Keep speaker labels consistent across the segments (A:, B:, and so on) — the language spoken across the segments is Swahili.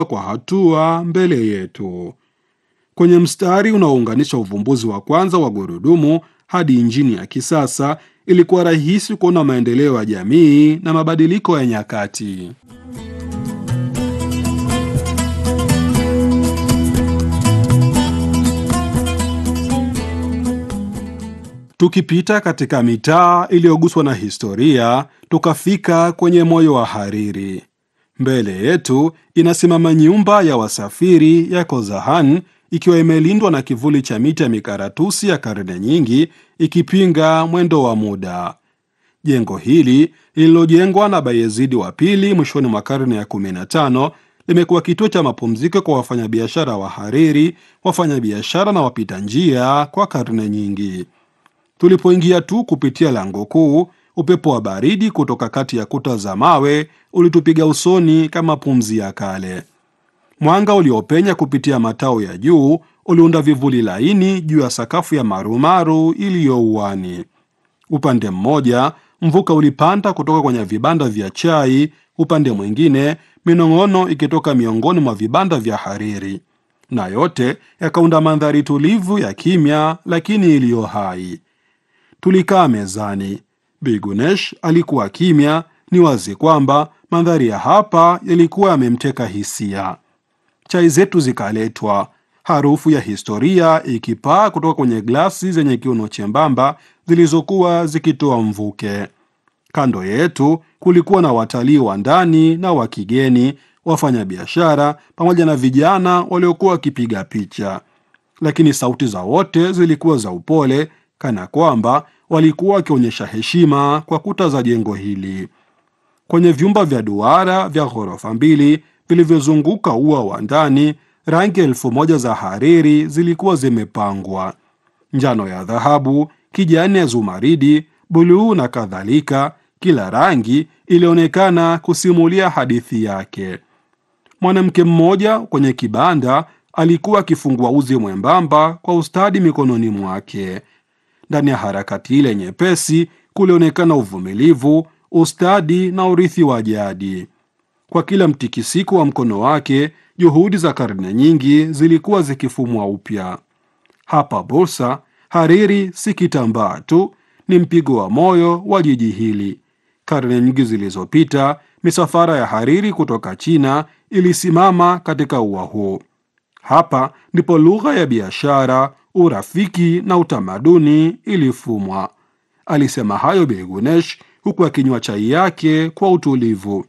A: kwa hatua mbele yetu. Kwenye mstari unaounganisha uvumbuzi wa kwanza wa gurudumu hadi injini ya kisasa, ilikuwa rahisi kuona maendeleo ya jamii na mabadiliko ya nyakati. Tukipita katika mitaa iliyoguswa na historia, tukafika kwenye moyo wa Hariri. Mbele yetu inasimama nyumba ya wasafiri ya Kozahan ikiwa imelindwa na kivuli cha miti ya mikaratusi ya karne nyingi ikipinga mwendo wa muda. Jengo hili lililojengwa na Bayezidi wa pili mwishoni mwa karne ya 15 limekuwa kituo cha mapumziko kwa wafanyabiashara wa Hariri, wafanyabiashara na wapita njia kwa karne nyingi. Tulipoingia tu kupitia lango kuu, upepo wa baridi kutoka kati ya kuta za mawe ulitupiga usoni kama pumzi ya kale. Mwanga uliopenya kupitia matao ya juu uliunda vivuli laini juu ya sakafu ya marumaru iliyouani. Upande mmoja mvuka ulipanda kutoka kwenye vibanda vya chai, upande mwingine minong'ono ikitoka miongoni mwa vibanda vya Hariri, na yote yakaunda mandhari tulivu ya kimya lakini iliyo hai. Tulikaa mezani. Bigunesh alikuwa kimya. Ni wazi kwamba mandhari ya hapa yalikuwa yamemteka hisia. Chai zetu zikaletwa, harufu ya historia ikipaa kutoka kwenye glasi zenye kiuno chembamba zilizokuwa zikitoa mvuke. Kando yetu kulikuwa na watalii wa ndani na wa kigeni, wafanyabiashara pamoja na vijana waliokuwa wakipiga picha, lakini sauti za wote zilikuwa za upole kana kwamba walikuwa wakionyesha heshima kwa kuta za jengo hili. Kwenye vyumba vya duara vya ghorofa mbili vilivyozunguka ua wa ndani, rangi elfu moja za hariri zilikuwa zimepangwa: njano ya dhahabu, kijani ya zumaridi, buluu na kadhalika. Kila rangi ilionekana kusimulia hadithi yake. Mwanamke mmoja kwenye kibanda alikuwa akifungua uzi mwembamba kwa ustadi mikononi mwake. Ndani ya harakati ile nyepesi kulionekana uvumilivu, ustadi na urithi wa jadi. Kwa kila mtikisiko wa mkono wake, juhudi za karne nyingi zilikuwa zikifumwa upya. Hapa Bursa, hariri si kitambaa tu, ni mpigo wa moyo wa jiji hili. Karne nyingi zilizopita, misafara ya hariri kutoka China ilisimama katika ua huu. Hapa ndipo lugha ya biashara urafiki na utamaduni ilifumwa. Alisema hayo Begunesh huku akinywa chai yake kwa utulivu.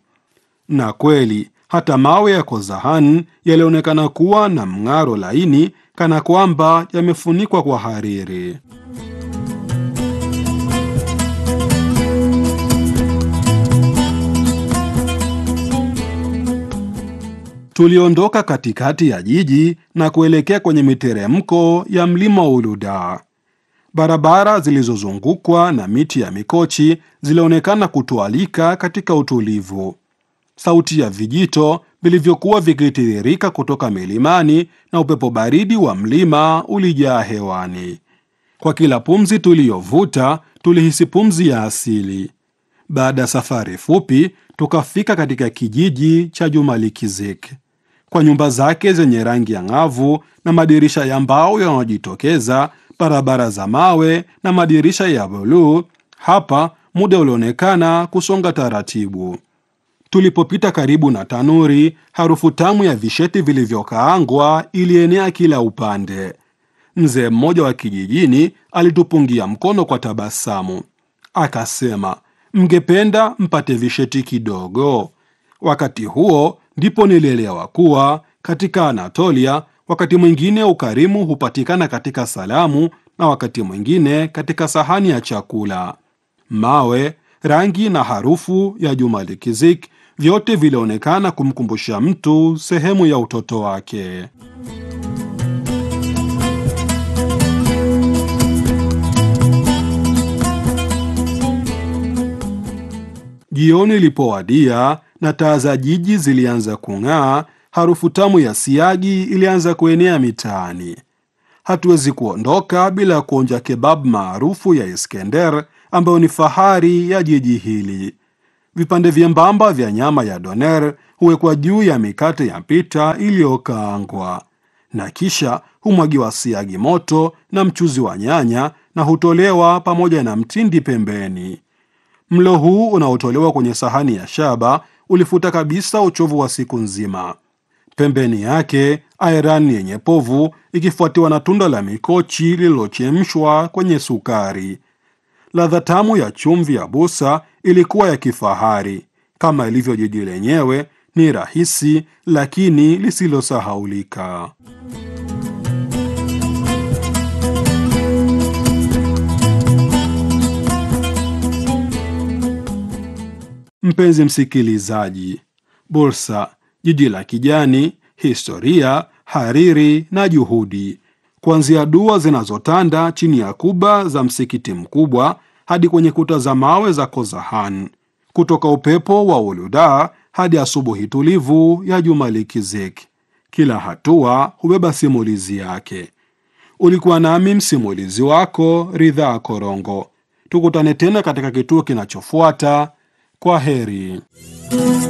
A: Na kweli hata mawe ya Kozahan yalionekana kuwa na mng'aro laini, kana kwamba yamefunikwa kwa hariri. Tuliondoka katikati ya jiji na kuelekea kwenye miteremko ya mlima Uluda. Barabara zilizozungukwa na miti ya mikochi zilionekana kutualika katika utulivu. Sauti ya vijito vilivyokuwa vikitiririka kutoka milimani na upepo baridi wa mlima ulijaa hewani. Kwa kila pumzi tuliyovuta, tulihisi pumzi ya asili. Baada ya safari fupi, tukafika katika kijiji cha Jumalikizik kwa nyumba zake zenye rangi ya ng'avu na madirisha ya mbao yanayojitokeza, barabara za mawe na madirisha ya buluu. Hapa muda ulionekana kusonga taratibu. Tulipopita karibu na tanuri, harufu tamu ya visheti vilivyokaangwa ilienea kila upande. Mzee mmoja wa kijijini alitupungia mkono kwa tabasamu, akasema, mngependa mpate visheti kidogo? Wakati huo ndipo nilielewa kuwa katika Anatolia wakati mwingine ukarimu hupatikana katika salamu na wakati mwingine katika sahani ya chakula. Mawe, rangi na harufu ya Jumalikizik vyote vilionekana kumkumbusha mtu sehemu ya utoto wake. Jioni ilipowadia na taa za jiji zilianza kung'aa, harufu tamu ya siagi ilianza kuenea mitaani. Hatuwezi kuondoka bila kuonja kebab maarufu ya Iskender ambayo ni fahari ya jiji hili. Vipande vyembamba vya nyama ya doner huwekwa juu ya mikate ya pita iliyokaangwa na kisha humwagiwa siagi moto na mchuzi wa nyanya na hutolewa pamoja na mtindi pembeni. Mlo huu unaotolewa kwenye sahani ya shaba ulifuta kabisa uchovu wa siku nzima. Pembeni yake ayran yenye povu ikifuatiwa na tunda la mikochi lililochemshwa kwenye sukari. Ladha tamu ya chumvi ya busa ilikuwa ya kifahari. Kama ilivyo jiji lenyewe, ni rahisi lakini lisilosahaulika. Mpenzi msikilizaji, Bursa, jiji la kijani, historia, hariri na juhudi, kuanzia dua zinazotanda chini ya kuba za msikiti mkubwa hadi kwenye kuta za mawe za Kozahan, kutoka upepo wa Uluda hadi asubuhi tulivu ya Juma Likizik. Kila hatua hubeba simulizi yake. Ulikuwa nami msimulizi wako Ridhaa Korongo. Tukutane tena katika kituo kinachofuata. Kwa heri.